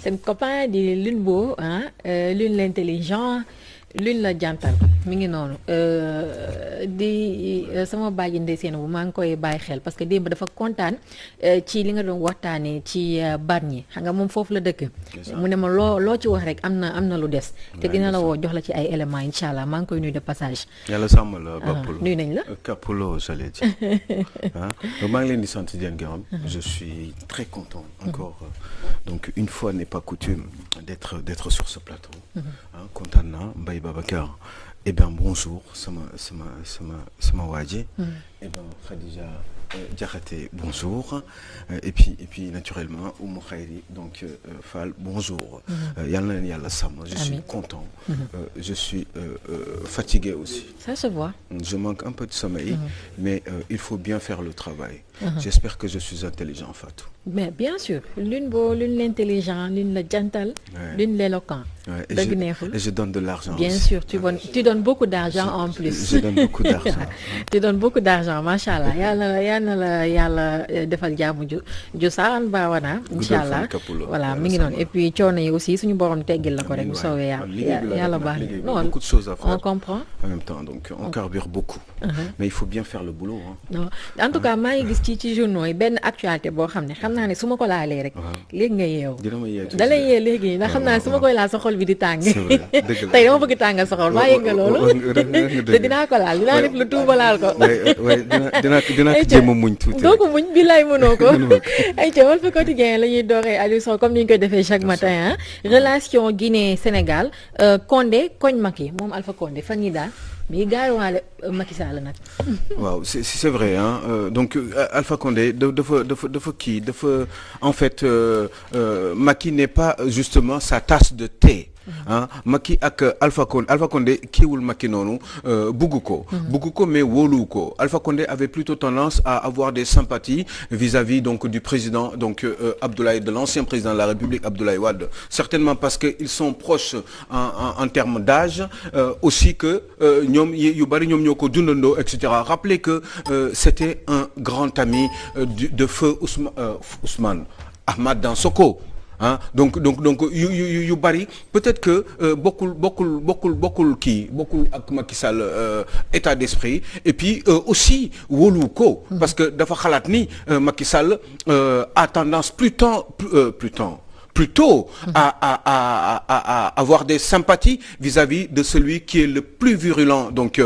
seen copain di Lune Beau ah Lune l'intelligent Lune la jantal mi ngi noonu di sama bàjji ndeyseen bu maa ngi koy bàyyi xel parce que démb dafa kontaan ci li nga doon waxtaanee ci Bargny xam nga moom foofu la dëkk. mu ne ma loo loo ci wax rek am na am na lu des. te dina la woo jox la ci ay éléments incha allah maa ngi koy nuyu de passage. yàlla sàmm la Bapoulo nuyu nañ la. Kapoulo j'allais dire ah maa ngi leen di sant di leen gërëm. je suis très content encore donc une fois n'est pas coutume d'être d'être sur ce plateau. ah kontaan naa Mbaye Babacar. Eh bien bonjour sama sama sama sama waa ji. Eh bien Khadija Diakhaté bonjour et puis et puis naturellement Oumou Khayri donc Fall bonjour. yal na leen yàlla sàmm. je suis content. je suis fatigué aussi. ça se voit. je manque un peu de sommeil. mais il faut bien faire le travail. j'espère que je suis intelligent Fatou. mais bien sûr Lune Beau Lune l'intelligent Lune la jantal. Lune l'éloquent. dëgg neexul et je donne de l'argent bien aussi. sûr tu donnes tu donnes beaucoup d'argent en plus. je donne beaucoup d'argent. tu donnes beaucoup d'argent macha allah yal na la yal na la yàlla defal jàmm ju ju saan baawana. incha allah voilà mi ngi noonu et puis coono yi aussi suñu borom teggil la ko rek bu soobee yàlla yàlla baax na non beaucoup de choses à faire on comprend. en même temps donc on carbure beaucoup. mais il faut bien faire le boulot hein. non en tout cas maa ngi gis ci ci journaux yi benn actualité boo xam ne xam naa ne su ma ko laalee rek. léegi nga yeewu. dina ma yee tuuti da lay yee léegi ndax xam naa ne su ma koy laal sa xol bi di tàng. c'est vrai dëgg la tey dama bëgg tàngal sa xol maa yëg nga loolu. te dinaa ko laal dinaa def lu tuuba laal ko. waaye dinaa dinaa dinaa ko jéem a muñ tuuti doo ko muñ bi lay mënoo ko. ay ca Walf Quotidien la ñuy dooree Aliou Sow comme ni ñu koy defee chaque matin ah. relation Guinée Sénégal Condé koñ Macky moom Alpha Condé fan yii daal. mais gaaruwaale Macky Sall nag. waaw c'est c'est vrai hein euh, donc Alpha Condé dafa dafa dafa kii dafa en fait euh, euh, Macky n'est pas justement sa tasse de thé. ah Macky ak Alpha Condé Alpha Condé kiiwul Macky noonu bugg ko. bugg ko mais wóolu ko Alpha Condé avait plutôt tendance à avoir des sympathies vis-à-vis donc du président donc Abdoulaye de l'ancien président de la République Abdoulaye Wade certainement parce que ils sont proches en en en termes d'âge aussi que ñoom yu bari ñoom ñoo ko dundandoo et cetera rappelez que c'était un grand ami du de feu Ousmane Ousmane Ahmad Dansokho ah donc donc donc yu yu yu bari peut-être que bokkul bokkul bokkul bokkul kii bokkul ak Macky Sall état d'esprit et puis aussi wóolu ko. parce que dafa xalaat ni Macky Sall a tendance plutôt plutôt plutôt à à à à à avoir des sympathies vis-à-vis de celui qui est le plus virulent donc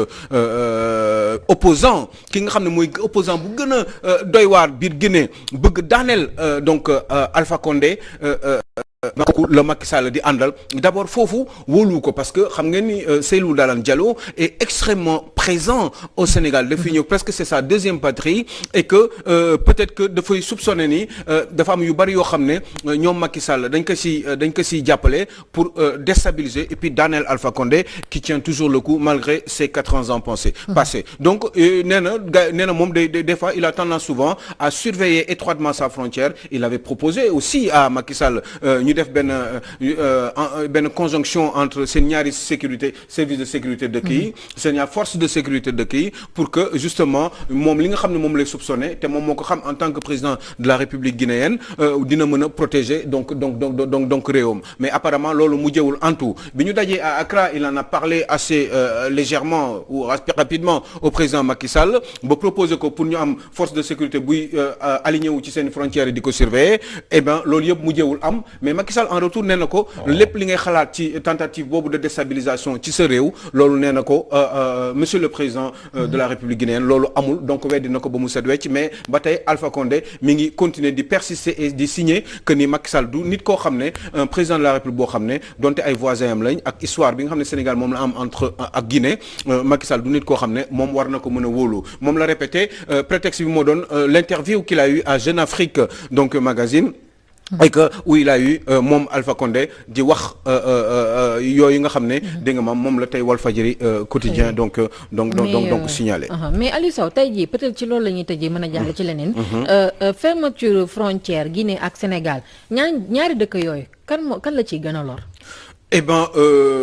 opposant ki nga xam ne mooy opposant bu gën a doy waar biir Guinée bëgg daaneel donc Alpha Condé kooku la Macky Sall di àndal d'abord foofu wóolu ko parce que xam ngeen ni Cellou Dalein Diallo est extrêmement présent au Sénégal dafiy ñëw presque c'est sa deuxième patrie et que peut-être que dafay soupçonner ni dafa am yu bari yoo xam ne ñoom Macky Sall dañ ko si dañ ko siy jàppale pour déstabiliser et puis daaneel Alpha Condé qui tient toujours le coup malgré ses quatre-vingts ans passés passés donc nee na ga nee na moom des des fois il a tendance souvent à surveiller étroitement sa frontière il avait proposé aussi à Macky Sall ñu def benn benn conjonction entre seen ñaari sécurité service de sécurité dëkk yi seen ñaar force de sécurité dëkk yi pour que justement moom li nga xam ne moom lay soupçonné te moom moo ko xam en tant que président de la République guinéenne dina mën a protéger donc donc donc donc donc réewam mais apparemment loolu mujjewul en tout bi ñu dajee à Accra il en a parlé assez légèrement ou rapidement au président Macky Sall ba proposer ko pour ñu am force de sécurité buy aligné wu ci seen frontières yi di ko surveiller eh ben loolu yëpp mujjewul am mais Macky Sall en retour nee na ko lépp li ngay xalaat ci tentative boobu de déstabilisation ci sa réew loolu nee na ko monsieur le président de la République guinéenne loolu amul donc weddi na ko ba mu set wecc mais ba tey Alpha Condé mi ngi continuer di persister et di signer que ni Macky Sall du nit koo xam ne un président de la République boo xam ne donte ay voisins am lañ ak histoire bi nga xam ne Sénégal moom la am entre ak Guinée Macky Sall du nit koo xam ne moom war na ko mën a wóolu moom la répété prétexte bi moo doon l'interview qu'il a eu à Jeune Afrique donc magazine et que où il a eu moom Alpha Condé di wax yooyu nga xam ne dégg nga maam moom la tey Walfadjri quotidien donc donc donc donc signalé mais Aliou Sow tey jii peut-être ci loolu la ñuy tëjee mën a jàll ci leneen fermeture frontière Guinée ak Sénégal ñaar ñaari dëkk yooyu kan moo kan la ciy gën a lor eh ben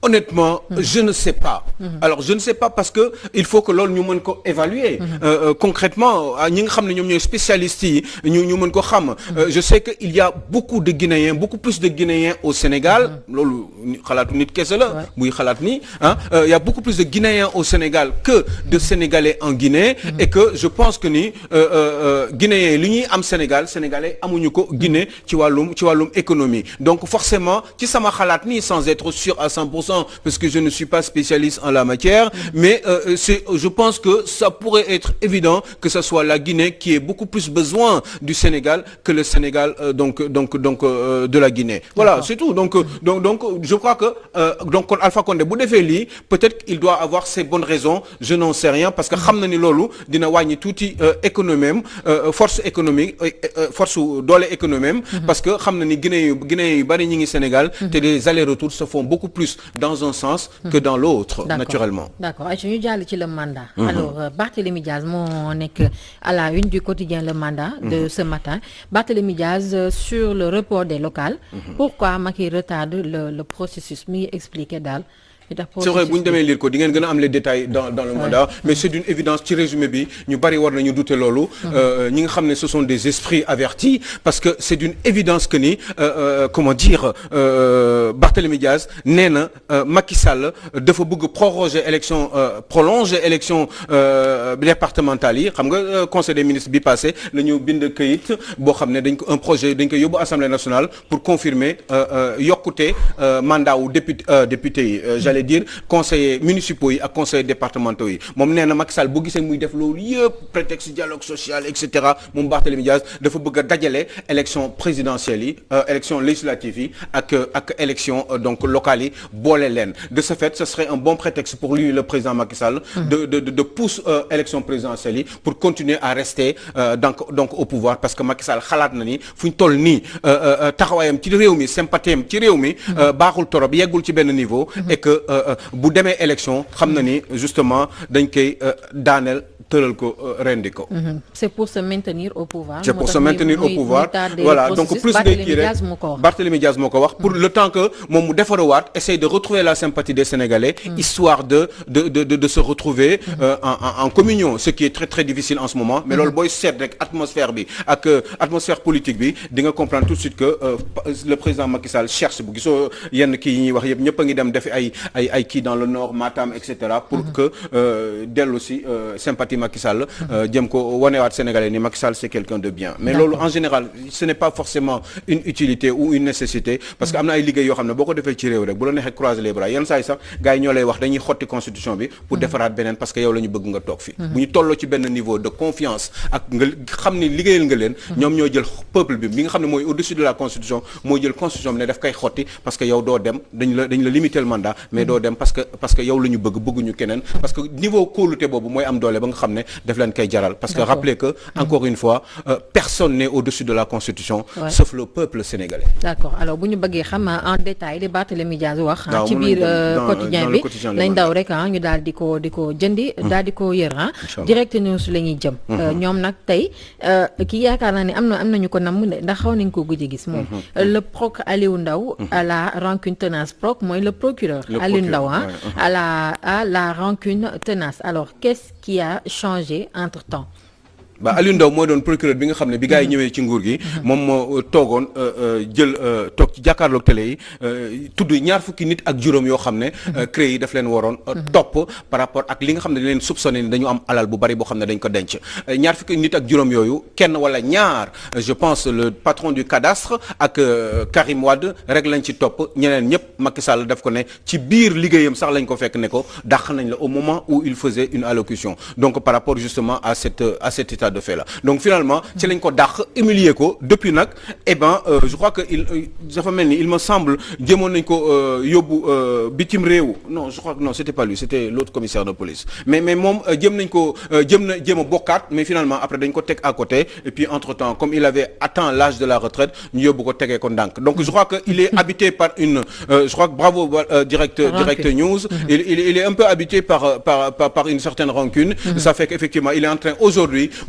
honnêtement je ne sais pas alors je ne sais pas parce que il faut que loolu ñu mën ko évaluer Euh, euh, concrètement ah, ñi nga xam ne ñoom ñooy spécialistes yi ñu ñu mën ko xam Euh, je sais que il y a beaucoup de Guinéens beaucoup plus de Guinéens au Sénégal loolu ni- xalaatu nit kese la muy xalaat ni ah euh, il y a beaucoup plus de Guinéens au Sénégal que de Sénégalais en Guinée et que je pense que ni euh, euh, euh, Guinéens yi li ñuy am Sénégal Sénégalais amuñu ko Guinée ci wàllum ci wàllum économie donc forcément ci sama xalaat ni sans être sûr à 100% parce que je ne suis pas spécialiste en la matière mais euh, c'est je pense que ça pourrait être évident que ce soit la Guinée qui ait beaucoup plus besoin du Sénégal que le Sénégal euh, donc donc donc euh, de la Guinée voilà D'accord. c'est tout donc euh, donc donc je crois que euh, donc kon Alpha Condé bu defee lii peut-être qu'il doit avoir ses bonnes raisons je n'en sais rien parce que xam na ni loolu dina wàññi tuuti euh, économie am euh, force économique euh, euh, force doole économie am parce que xam na ni Guinée yu Guinée yu bari ñi ngi Sénégal te les allers-retours se font beaucoup plus dans un sens que dans l'autre D'accord. naturellement d'accord ay ñu jàll ci le mandat alors euh, Barthélémy Diaz moo nekk à la une du quotidien le mandat de ce matin Barthélémy Diaz euh, sur le report des locales pourquoi Macky retarde le le processus mi ngi expliquer daal li tax c'est vrai bu ñu processus demee lire ko di ngeen gën a am les détails dans dans le mandat mais c'est d'une évidence ci résumé bi ñu bari war nañu douter loolu euh, ñi nga xam ne ce sont des esprits avertis parce que c'est d'une évidence que ni euh, euh, comment dire euh, Barthélémy Diaz nee na euh, Macky Sall dafa bëgg proroger élection euh, prolonger élection euh, départementale yi xam nga euh, conseil des ministres bi passé la ñu bind këyit boo xam ne dañ ko un projet dañ ko yóbbu assemblée nationale pour confirmer euh, euh, yokkute euh, mandat wu député euh, député yi euh, j'allais dire conseillers municipaux yi ak conseillers départementaux yi moom nee na Macky Sall bu gisee muy def loolu yëpp prétexte dialogue social et cetera moom Barthélémy Diaz dafa bëgg a dajale élection présidentielle yi euh, élection législative yi ak euh, ak élection euh, donc locales yi boole leen de ce fait ce serait un bon prétexte pour lui le président Macky Sall de de de, de pousse euh, élection présidentielle yi pour continuer à rester euh, donc donc au pouvoir parce que Macky Sall xalaat na ni fu ñu toll nii euh, euh, taxawaayam ci réew mi sympathie am ci réew mi euh, baaxul torop yeggul ci benn niveau et que euh, euh, bu demee élection xam na ni justement dañ koy euh, daaneel tëral ko euh, rendi ko Mhm. c'est pour se maintenir au pouvoir c'est moo pour tax se muy- maintenir au muy- pouvoir muy tardé voilà le donc processus. plus de Barthélémy kii Diaz moo rek ko wax Barthélémy Diaz moo ko wax pour le temps que moom mu defaruwaat essaye de retrouver la sympathie des Sénégalais histoire de de de de, de se retrouver euh, en, en en communion ce qui est très très difficile en ce moment mais loolu booy seet rek atmosphère bi ak euh, atmosphère politique bi di nga comprendre tout de suite que euh, pa- le président Macky Sall cherche bu gisoo yenn kii yi ñuy wax yëpp ñëpp a ngi dem defi ay ay ay kii dans le nord Matam et cetera pour que euh, dellu si euh, sympathie Macky Sall euh, jëm ko wanewaat Sénégalais ni Macky Sall c'est quelqu'un de bien mais loolu en général ce n'est pas forcément une utilité ou une nécessité parce que am na ay liggéey yoo xam ne boo ko defee ci réew rek bu la neexee croiser les bras yenn saa yi sax gars yi ñoo lay wax dañuy xotti constitution bi pour defaraat beneen parce que yow la ñu bëgg nga toog fi bu ñu tolloo ci benn niveau de confiance ak nga xam ni liggéeyal nga leen ñoom ñoo jël peuple bi bi nga xam ne mooy au-dessus de la constitution moo jël constitution bi ne daf koy xotti parce que yow doo dem dañ la dañ la limiter le mandat mais doo dem parce que parce que yow la ñu bëgg bëgguñu keneen parce que niveau kóolute boobu mooy am doole ba nga xam ne daf leen koy jaral parce que D'accord. rappelez que encore une fois euh, personne n'est au-dessus de la constitution Ouais. sauf le peuple sénégalais d'accord alors bu ñu bëggee xam en détail li Barthélémy Diaz wax Waaw, ci mën biir nañ dem euh, dans- quotidien dans le bi quotidien Le nañ Mandat. daw rek ah ñu daal di ko di ko jëndi daal di ko yër ah Inch'Allah. direct news la ñuy jëm Euh, ñoom nag tey euh, kii yaakaar naa ne am na am nañu ko namm de ndax xaw nañ ko gëj a gis moom Euh, le proc Aliou Ndao à la rancune tenace proc mooy le procureur Le Aliou procureur, Ndao ah ouais, uh-huh. à la à la rancune tenace alors qu'est-ce qui a changé entre temps ba Aliou Ndao mooy doon procureur bi nga xam ne bi gars yi ñëwee ci nguur gi moom moo toogoon euh, euh, jël euh, toog ci jàkkaarloog télé yi euh, tudd ñaar fukki nit ak juróom yoo xam ne euh, CREI yi daf leen waroon euh, topp par rapport ak li nga xam ne dañ leen soupçonné ni dañu am alal bu bari boo xam ne dañ ko denc Euh, ñaar fukki nit ak juróom yooyu kenn wala ñaar euh, je pense le patron du cadastre ak euh, Karim Wade rek lañ ci topp ñeneen ñëpp Macky Sall daf ko ne ci biir liggéeyam sax lañ ko fekk ne ko dàq nañ la au moment où il faisait une allocution donc par rapport justement à cette à cet état de fait là donc finalement ci lañ ko dàq humilier ko depuis nag eh ben euh, je crois que il euh, dafa mel ni il me semble jëmoon nañ ko euh, yóbbu euh, bitim réew non je crois que non c'était pas lui c'était l'autre commissaire de police mais mais moom euh, jëm nañ ko euh, jëm na jéem a bokkaat mais finalement après dañ ko teg à côté et puis entre temps comme il avait atteint l'âge de la retraite ñu yóbbu ko tegee ko ndànk donc je crois que il est habité par une euh, je crois que bravo euh, direct Rancune. direct news il, il il est un peu habité par par par, par une certaine rancune ça fait qu'effectivement il est en train aujourd'hui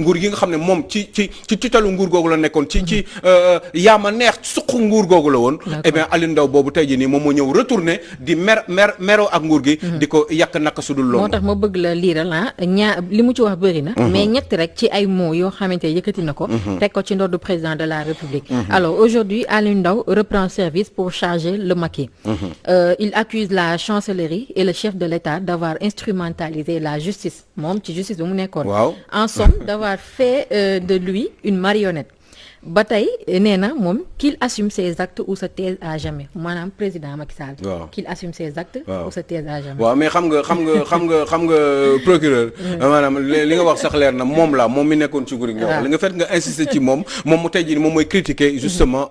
nguur gi nga xam ne moom ci ci ci titalu nguur googu la nekkoon ci ci yaama neex suqu nguur googu la woon eh bien Aliou Ndao boobu tey jii nii moom moo ñëw retourné di mer mer meroo ak nguur gi di ko yàq naka sudul loolu moo tax ma bëgg la liiral ah ñaa li mu ci wax bëri na mais ñett rek ci ay mots yoo xamante yëkkati na ko teg ko ci ndoddu président de la République alors aujourd'hui Aliou Ndao reprend service pour charger le Macky euh, il accuse la chancellerie et le chef de l'État d'avoir instrumentalisé la justice moom ci justice bi mu nekkoon waaw en somme d'avoir fait euh, de lui une marionnette ba tey nee na moom qu'il assume ses actes ou se taise à jamais maanaam président Macky Sall. waaw qu'il assume ses actes. waaw ou se taise à jamais. waaw mais xam nga xam nga xam nga xam nga procureur maanaam li nga wax sax leer na moom la moom mi nekkoon ci nguur gi nga wax li nga fait nga insister ci moom moom mu tey jii moom mooy critiquer justement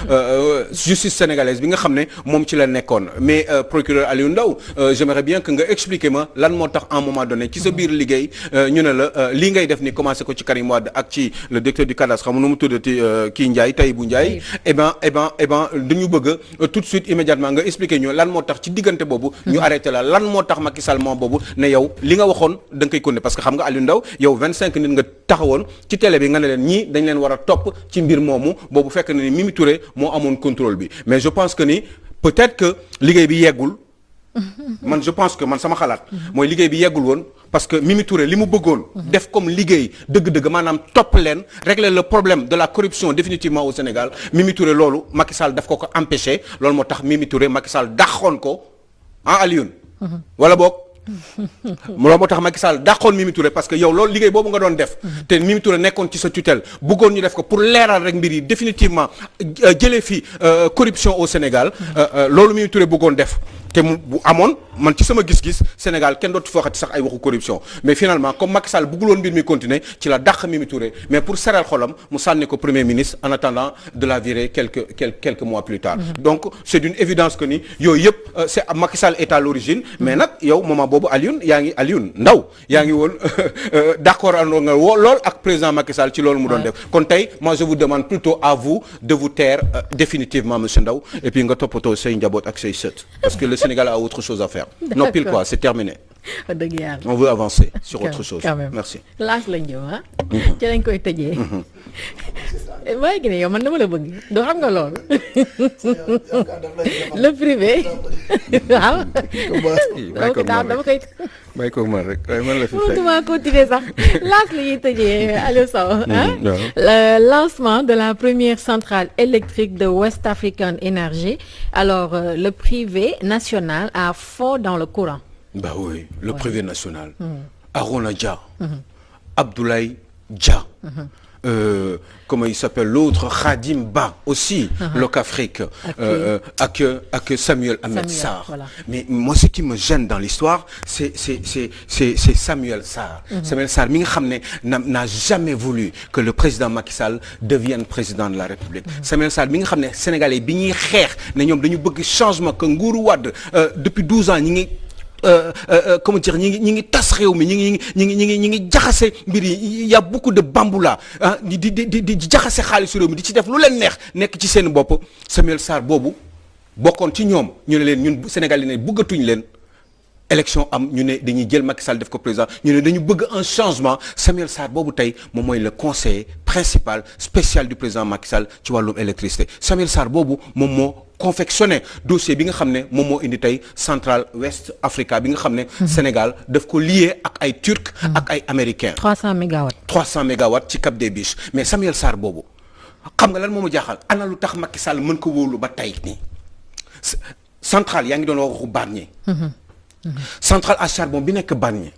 justice sénégalaise bi nga xam ne moom ci la nekkoon mais procureur Aliou Ndao j'aimerais bien que nga expliquer ma lan moo tax à un moment donné ci sa biir liggéey ñu ne la lii ngay def ni commencé ko ci Karim Wade ak ci le directeur du cadastre xam nu mu tuddati kii Ndiaye Tahibou Ndiaye eh ben eh ben eh ben dañu bëgg tout de suite immédiatement nga expliquer ñu lan moo tax ci diggante boobu ñu arrêté la lan moo tax Macky Sall moom boobu ne yow li nga waxoon da nga koy continuer parce que xam nga Aliou Ndao yow 25 nit nga taxawoon ci télé bi nga ne leen ñii dañ leen war a topp ci mbir moomu boobu fekk na ni Mimi Touré moo amoon contrôle bi mais je pense que ni peut-être que liggéey bi yeggul man je pense que man sama xalaat mooy liggéey bi yeggul woon parce que Mimi Touré li mu bëggoon def comme liggéey dëgg-dëgg maanaam topp leen régler le problème de la corruption définitivement au Sénégal Mimi Touré loolu Macky Sall daf ko ko empêché loolu moo tax Mimi Touré Macky Sall dàqoon ko ah Alioune wala boog loolu moo tax Macky Sall dàqoon Mimi Touré parce que yow loolu liggéey boobu nga doon def te Mimi Touré nekkoon ci sa tutelle bëggoon ñu def ko pour leeral rek mbir yi définitivement jëlee fi corruption au Sénégal loolu Mimi Touré bëggoon def te mu bu amoon man ci sama gis-gis Sénégal kenn dootu fooxati sax ay waxu corruption mais finalement comme Macky Sall bëggul woon mbir mi continuer ci la dàq Mimi Touré mais pour seral xolam mu sànni ko premier ministre en attendant de la virer quelques quelques quelques mois plus tard. donc c'est d'une évidence que ni yooyu yëpp c'est Macky Sall est à l'origine mais nag yow moment boobu Alioune yaa ngi Alioune Ndao yaa ngi woon d'accord andoo nga woo lool ak président Macky Sall ci loolu mu doon def kon tey moi je vous demande plutôt à vous de vous taire définitivement monsieur Ndao et puis nga toppatoo say njaboot ak say sët parce que le Sénégal a autre chose à faire. non pile quoi c'est terminé. dëgg yàlla on veut avancer sur autre chose. quand même merci. laaj lañ jëm ah. ci lañ koy tëjee. maa ngi ne yow man dama la bëgg doo xam nga loolu. le privé. waaw. donc daal dama koy. may ko man rek waaye man la fi fekk. mënutuma continuer sax laaj la ñuy tëjee Aliou Sow. le lancement de la première centrale électrique de West African Energy alors euh, le privé national a fond dans le courant. Bah oui, le privé national. Arona Dia. Abdoulaye Dia. Euh, comment il s'appelle l'autre Khadim Ba aussi Locafrique euh, ak ak Samuel Ahmed Samuel, Sarr voilà. mais moi ce qui me gêne dans l'histoire c'est c'est c'est c'est c'est Samuel Sarr Samuel Sarr mi nga xam ne n'a n'a jamais voulu que le président Macky Sall devienne président de la République Samuel Sarr mi nga xam ne Sénégalais bi ñuy xeex ne ñoom dañu bëgg changement que nguuru Wade euh, depuis 12 ans ñi ngi Euh, euh, comment dire ñi ngi ñi ngi tas réew mi ñi ngi ñi ngi ñi ngi ñi ngi jaxase mbir yi y a beaucoup de bamboula ah di di di di jaxase xaalisu réew mi di ci def lu leen neex nekk ci seen bopp Samuel Sarr boobu bokkoon ci ñoom ñu ne leen ñun Sénégal yi ne bëggatuñ leen élection am ñu ne dañuy jël Macky Sall def ko président ñu ne dañu bëgg un changement Samuel Sarr boobu tey moom mooy le conseiller principal spécial du président Macky Sall ci wàllum électricité Samuel Sarr boobu moom moo confectionné dossier bi nga xam ne moom moo indi tey Central West Africa bi nga xam ne Sénégal daf ko lié ak ay turcs ak ay américains 300 mégawatts. 300 mégawatts ci Cap des Biches mais Samuel Sarr boobu xam nga lan moo ma jaaxal ana lu tax Macky Sall mën ko wóolu ba tey nii centrale yaa ngi doon waxu Bargny centrale à charbon bi nekk Bargny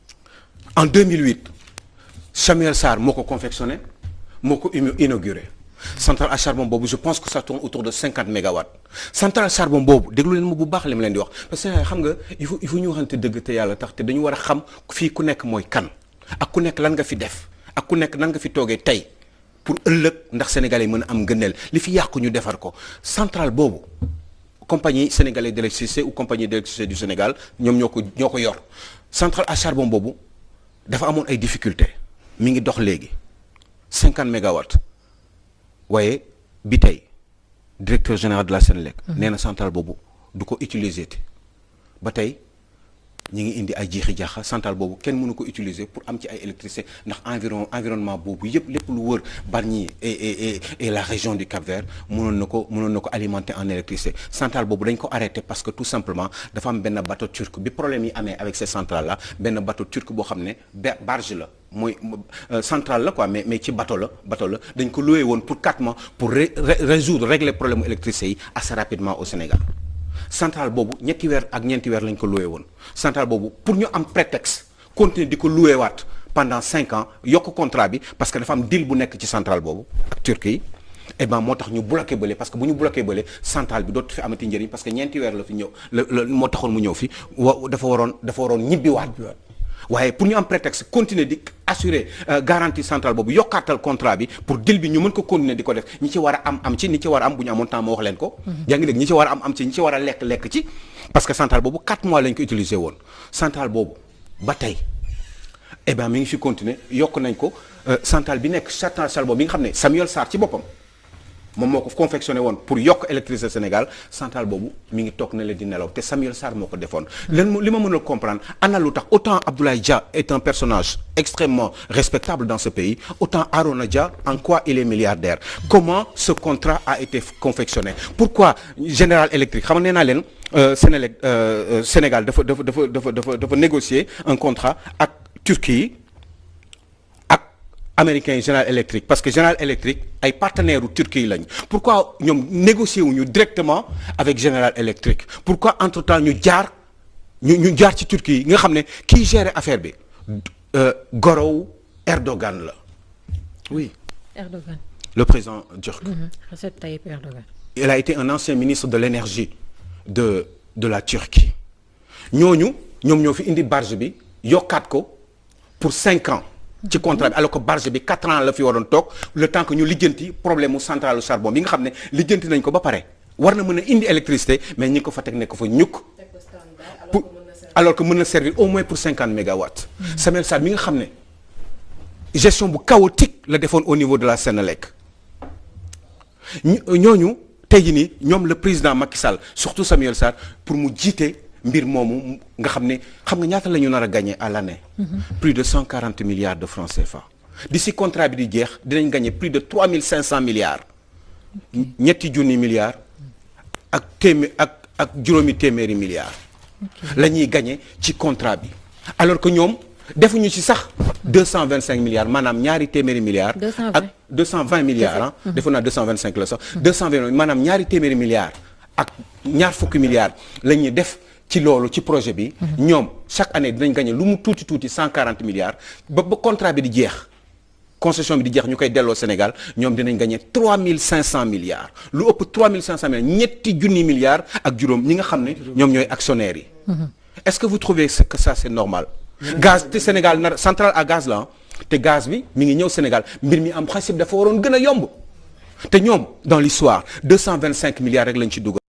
en 2008 Samuel Sarr moo ko confectionné moo ko inauguré centrale à charbon boobu je pense que ça tourne autour de 50 mégawatts centrale à charbon boobu déglu leen ma bu baax li ma leen di wax parce que xam nga il faut il faut ñu waxante dëgg te yàlla tax te dañu war a xam fii ku nekk mooy kan ak ku nekk lan nga fi def ak ku nekk nan nga fi toogee tey pour ëllëg ndax sénégalais yi mën a am gëneel li fi yàqu ñu defar ko centrale boobu compagnie sénégalaise d'électricité ou compagnie d'électricité du Sénégal ñoom ñoo ko ñoo ko yor centrale à charbon boobu dafa amoon ay difficultés mi ngi dox léegi 50 mégawatts waaye bi tey directeur général de la Sénélec nee na centrale boobu du ko utiliser te ba tey ñi ngi indi ay jiixi jaaxa centrale boobu kenn mënu ko utiliser pour am ci ay électricité ndax environ environnement boobu yëpp lépp lu wër Bargny et et et et la région du Cap-Vert mënoon na ko mënoon na ko alimenter en électricité centrale boobu dañ ko arrêté parce que tout simplement dafa am benn bateau turc bi problème yi amee avec ces centrales là benn bateau turc boo xam ne barge la mooy centrale la quoi mais mais ci bateau la bateau la dañ ko loué woon pour quatre mois pour résoudre régler problème électricité yi assez rapidement au Sénégal centrale boobu ñetti weer ak ñeenti weer lañ ko loué woon centrale boobu pour ñu am prétexte continuer di ko loué waat pendant cinq ans yokk contrat bi parce que dafa am deal bu nekk ci centrale boobu ak Turquie et ben moo tax ñu bloqué bële parce que bu ñu bloqué bële centrale bi dootu fi amati njëriñ parce que ñeenti weer la fi ñëw la la moo taxoon mu ñëw fi wa dafa waroon dafa waroon ñibbiwaat waaye pour ñu am prétexte continuer di assurer garantie centrale boobu yokkaatal contrat bi pour deal bi ñu mën ko continuer di ko def ñi ci war a am am ci ñi ci war a am bu ñu amoon temps ma wax leen ko yaa ngi dégg ñi ci war a am am ci ñi ci war a lekk lekk ci parce que centrale boobu 4 mois lañ ko utiliser woon centrale boobu ba tey eh ben mi ngi fi continuer yokk nañ ko centrale bi nekk centrale boobu bi nga xam ne Samuel Sarr ci boppam moom moo ko confectionné woon pour yokk électricité Sénégal centrale boobu mi ngi toog na leen di nelaw te Samuel Sarr moo ko defoon leen li ma mën a comprendre ana lu tax autant Abdoulaye Dia est un personnage extrêmement respectable dans ce pays autant Arona Dia en quoi il est milliardaire comment ce contrat a été confectionné pourquoi General Electric xam nga nee naa leen Sénélec Sénégal dafa dafa dafa dafa dafa dafa négocier un contrat ak Turquie américains yi General Electric parce que General Electric ay partenaires u Turquie lañ pourquoi ñoom négocier wuñu directement avec General Electric pourquoi entre temps ñu jaar ñu ñu jaar ci Turquie yi nga xam ne kii gérer affaire bi gorow Erdogan la oui Erdogan le président turc Recep Tayyip Erdogan il a été un ancien ministre de l'énergie de de la Turquie ñooñu ñoom ñoo fi indi barge bi yokkaat ko pour cinq ans ci contrat bi alors que barge bi quatre ans la fi waroon toog le temps que ñu lijjanti problème mu centrale au charbon bi nga xam ne lijjanti nañ ko ba pare war na mën a indi électricité mais ñi ko fa teg nekk fa ñukk pour alors que mën na servir au moins pour cinquante mégawatts Samuel Sarr mi nga xam ne gestion bu chaotique la defoon au niveau de la Sénélec ñooñu tey jii nii ñoom le président Macky Sall surtout Samuel Sarr pour mu jiite mbir moomu nga xam ne xam nga ñaata la ñu nar a gagner à l'année plus de cent quarante milliards de francs CFA d'ici contrat bi di jeex dinañ gagner plus de trois mille cinq cents milliards ñetti junni milliards ak téeméer ak ak juróomi téeméeri milliards la ñuy gagner ci contrat bi alors que ñoom defuñu ci sax deux cent vingt cinq milliards maanaam ñaari téeméeri milliards ak deux cent vingt milliards ah defu naa deux cent vingt cinq la sax deux cent vingt maanaam ñaari téeméeri milliards ak ñaar fukki milliards la ñuy def ci loolu ci projet bi ñoom chaque année dinañ gagner lu mu tuuti tuuti cent quarante milliards ba ba contrat bi di jeex concession bi di jeex ñu koy delloo Sénégal ñoom dinañ gagner trois mille cinq cent milliards lu ëpp trois mille cinq cent milliards ñetti junni milliards ak juróom ñi nga xam ne ñoom ñooy actionnaires yi est-ce que vous trouvez que ça c'est normal gaz te Sénégal nar centrale à gaz la te gaz bi mi ngi ñëw Sénégal mbir mi am principe dafa waroon gën a yomb te ñoom dans l'histoire deux cent vingt cinq milliards rek lañ ci dugal